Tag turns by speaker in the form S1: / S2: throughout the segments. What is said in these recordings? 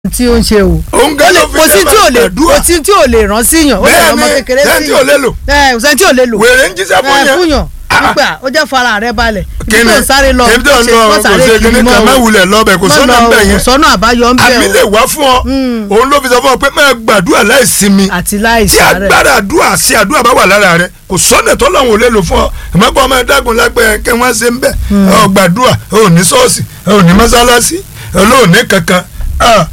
S1: tí ó ń ṣe o.
S2: òun gan ló fi
S1: kò sí tí ò lè
S2: gbàdúrà.
S1: kò sí tí ò lè rán síyàn ó lè rán ọmọ
S2: bẹ́ẹ̀
S1: kékeré
S2: ni sẹ́ńtì ò lè lò
S1: ẹ kò sẹ́ni tí ò lè lò.
S2: wèrè ń jíṣẹ́ fún
S1: ẹ
S2: yẹn.
S1: fún yàn
S2: Ah.
S1: nígbà ó jẹ́ fara rẹ balẹ̀ ibi
S2: kíni
S1: tó ń sáré lọ
S2: ibi tó ń lọ kò sí kíní kan má wulẹ̀ lọ́bẹ̀ kò sọ́nà ń bẹ̀
S1: kò
S2: yẹn
S1: sọ́nà àbáyọ ń
S2: àmì
S1: bẹ̀
S2: lè
S1: o
S2: wá fún ọ òun ló fi sọ fún ọ pé máa gbàdúrà láì sinmi
S1: àti láì
S2: tí
S1: sáré.
S2: agbára àdúrà sí àdúrà bá wà lára rẹ kò sọ́nà tó lọ́wọ́ lè lò fún ọ ìmọ̀pọ̀ ọmọ ẹ̀dágun lágbẹ́ kẹ́ wọ́n ṣe ń bẹ̀ ọ gbàdúrà ọ ní ṣọ́ọ̀ṣì ọ ní mọ́sálásí ọ lóò ní kankan ah,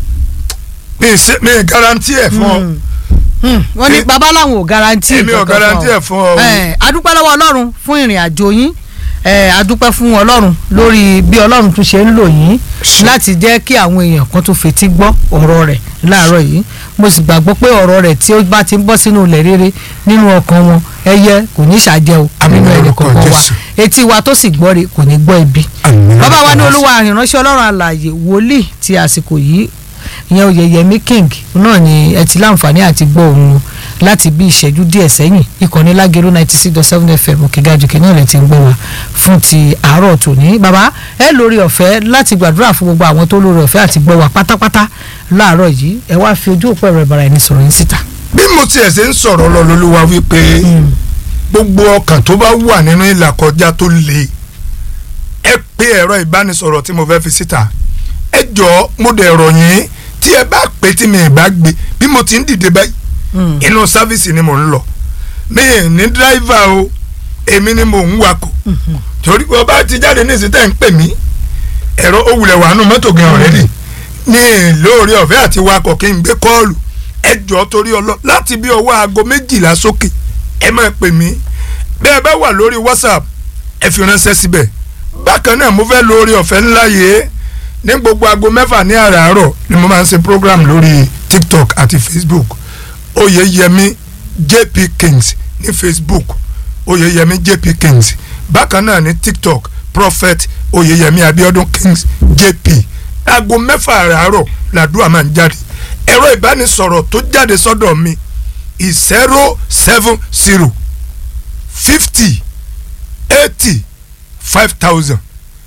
S2: mi ṣe- mi garanti ẹ̀ fún ọ
S1: Hmm, wọ́n ní
S2: Èmi-
S1: bàbá làwọn ò garanti
S2: èmi ò
S1: kankan
S2: garanti ẹ̀ fún ọ.
S1: ẹ adúpẹ́ lọ́wọ́ ọlọ́run fún ìrìn àjò yín ẹ adúpẹ́ fún ọlọ́run lórí bí ọlọ́run tún ṣe ń lò yín láti jẹ́ kí àwọn èèyàn kan tó fetí gbọ́ ọ̀rọ̀ rẹ̀ láàárọ̀ yìí mo sì gbàgbọ́ pé ọ̀rọ̀ rẹ̀ tí ó bá ti ń bọ́ sínú ilẹ̀ rere nínú ọkàn wọn ẹyẹ kò ní ṣàjẹ́ o
S2: Àmín
S1: nínú ẹnì
S2: lórúkọ
S1: kọ̀ọ̀kan wa
S2: Jésù.
S1: etí wa tó sì gbọ́ re kò ní gbọ́ ibi
S2: Àmín
S1: bàbá wa ní
S2: lórúkọ
S1: olúwa ìránṣẹ́ ọlọ́run alààyè wòlíì ti àsìkò yìí ìyẹn oyèyẹmí king náà ni ẹ ti láǹfààní àti gbọ́ òun láti bí ìṣẹ́jú díẹ̀ sẹ́yìn ìkànnì lágẹ̀rú ninety six dot seven fm òkègájùkè náà lè ti ń gbọ́ wa fún ti àárọ̀ tòní bàbá ẹ lórí ọ̀fẹ́ láti gbàdúrà fún gbogbo àwọn tó lórí ọ̀fẹ́ àti gbọ́ wa pátápátá láàárọ̀ yìí ẹ wá fi ojú òpó ẹ̀rọ ìbára ẹni sọ̀rọ̀ yín síta.
S2: bí mo tiẹ̀ ṣe ń sọ̀rọ̀ lọ lólúwa wípé gbogbo ọkàn tó bá wà nínú ìlàkọjá tó le ẹ pé ẹ̀rọ ìbánisọ̀rọ̀ tí mo fẹ́ fi síta ẹ jọ̀ọ́ mo dẹ̀ rọ̀ yín tí ẹ bá pè tí mi ì bá gbé bí mo ti ń dìde báyìí inú sáfíìsì ni mò ń lọ mi ì ní dírẹ́fà o èmi ni mò ń wakọ̀ torí pé ọba ti jáde ní ìsìn tẹ́ ń pè mí ẹ̀rọ òwúlẹ̀ wàánu mọ́tò gan ọ̀rẹ́dì ní lórí ọ̀fẹ́ àti wakọ̀ kí n gbé kọ́ọ̀lù ẹ jọ̀ọ́ torí ọlọ́ láti bí ọwọ́ aago méjìlá sókè ẹ máa pè mí bẹ́ẹ̀ bá wà lórí whatsapp ẹ fi ránṣẹ́ síbẹ̀ bákan náà mo fẹ́ lórí ọ̀fẹ́ ńlá yìí ní gbogbo aago mẹ́fà ní àràárọ̀ ni mo máa ń ṣe program lórí tiktok àti facebook oyeyemi jp kings ní facebook oyeyemi jp kings bákan náà ní tiktok prophet oyeyemi abiodun kings jp aago mẹ́fà àràárọ̀ làdúrà máa ń jáde ẹ̀rọ ìbánisọ̀rọ̀ tó jáde sọ́dọ̀ mi zero seven zero fifty eighty five thousand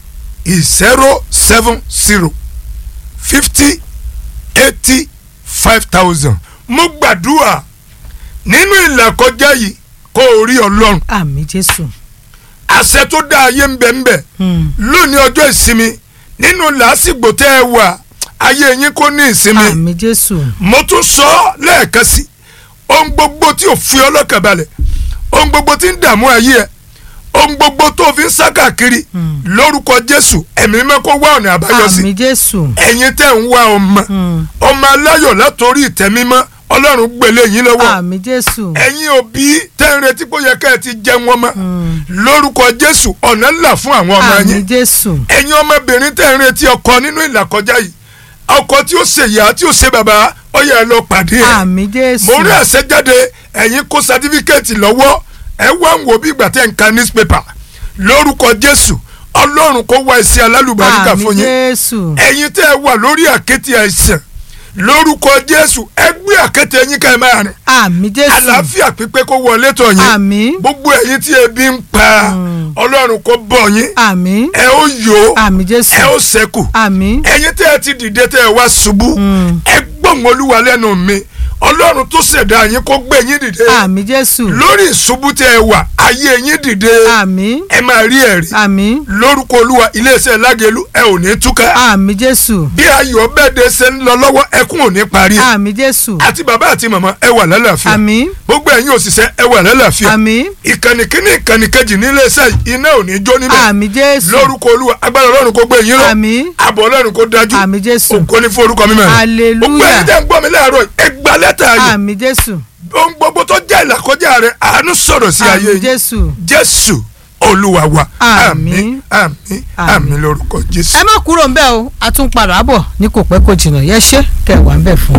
S2: zero seven zero fifty eighty five thousand mo gbàdúrà nínú ìlàkọjá yìí kó o rí ọlọ́run
S1: àmì jésù.
S2: àṣẹ tó dá ayé ń bẹ ń bẹ lónìí ọjọ́ ìsinmi nínú làásìgbò tẹ́ ẹ wà ayé yín kó ní ìsinmi
S1: àmì jésù.
S2: mo tún sọ ọ́ lẹ́ẹ̀kan sí ohun gbogbo tí ò fi ọlọ́kàn balẹ̀ ohun gbogbo tí ń dààmú ayé ẹ ohun gbogbo tó fi ń sá káàkiri lórúkọ jésù ẹ̀mí mímọ́ kó wá ọ̀nà àbáyọ sí
S1: àmì jésù.
S2: ẹ̀yin tẹ́ ń wá ọmọ ọmọ aláyọ̀ látòrí ìtẹ́ mímọ́ ọlọ́run gbélé yín lọ́wọ́
S1: àmì jésù.
S2: ẹ̀yin òbí tẹ́ ń retí pé ó yẹ ká ẹ ti jẹun ọmọ lórúkọ jésù ọ̀nà ńlá fún àwọn ọmọ
S1: àmì
S2: yín
S1: jésù.
S2: ẹ̀yin ọmọbìnrin tẹ́ ń retí ọkọ nínú ìlàkọjá yìí ọkọ tí ó ṣe ìyá tí ó ṣe bàbá ó yẹ ẹ lọ pàdé ẹ
S1: àmì jésù.
S2: mo rí àṣẹjáde ẹ̀yin kó sátífíkẹ́ẹ̀tì lọ́wọ́ ẹ wá ń wo bí ìgbà tẹ́ ń ka newspaper lórúkọ jésù ọlọ́run kó wá iṣẹ́ alálùbáríkà
S1: àmì
S2: fún yín
S1: jésù.
S2: ẹ̀yin tẹ́ ẹ wà lórí àkéte àìsàn lórúkọ jésù ẹ gbé àkéte yín ká ẹ máa rìn
S1: àmì jésù.
S2: àlàáfíà pípé kó wọlé tọ̀ yín
S1: àmì.
S2: gbogbo ẹ̀yin tí ebi ń pa ọlọ́run kó bọ̀ yín
S1: àmì.
S2: ẹ ó yó
S1: àmì jésù.
S2: ẹ ó ṣẹ́kù
S1: àmì.
S2: ẹ̀yin tẹ́ ẹ ti dìde tẹ́ ẹ wá ṣubú ẹ gbọ̀n olúwa lẹ́nu mi ọlọ́run tó ṣẹ̀dá yín kó gbé yín dìde
S1: àmì jésù.
S2: lórí ìṣubú tẹ́ ẹ wà ayé yín dìde
S1: àmì.
S2: ẹ máa rí ẹ̀rí
S1: àmì.
S2: lórúkọ olúwa iléeṣẹ́ lágẹ̀lú ẹ ò ní túká
S1: àmì jésù.
S2: bí ayọ̀ bẹ́ẹ̀dẹ̀ ṣe ń lọ lọ́wọ́ ẹkún ò ní parí
S1: àmì jésù.
S2: àti bàbá àti màmá ẹ wà lálàáfíà
S1: àmì.
S2: gbogbo ẹ̀yin òṣìṣẹ́ ẹ wà lálàáfíà
S1: àmì.
S2: ìkànnì kínní ìkànnì kejì nílé iṣẹ́ iná ò ní jó níbẹ̀
S1: àmì jésù.
S2: lórúkọ olúwa agbára ọlọ́run kó gbé yín lọ
S1: àmì.
S2: àbọ̀ ọlọ́run kó dájú
S1: àmì jésù.
S2: ògo ní fún orúkọ mímọ́ rẹ̀
S1: Hallelujah.
S2: gbogbo ẹ̀yin tẹ́ ń gbọ́ mi láàárọ̀ ẹ gba lẹ́tà ayọ̀
S1: àmì jésù.
S2: ohun gbogbo tó jẹ́ ìlàkọjá rẹ̀ àánú sọ̀rọ̀ sí ayé
S1: àmì
S2: yín
S1: jésù.
S2: jésù olúwa wa
S1: Àmín.
S2: àmín àmín àmín lórúkọ jésù.
S1: ẹ má kúrò ń bẹ̀ o a tún padà bọ̀ ní kò pẹ́ kò jìnnà yẹ ṣé kẹ́ ẹ wà ń bẹ̀ fún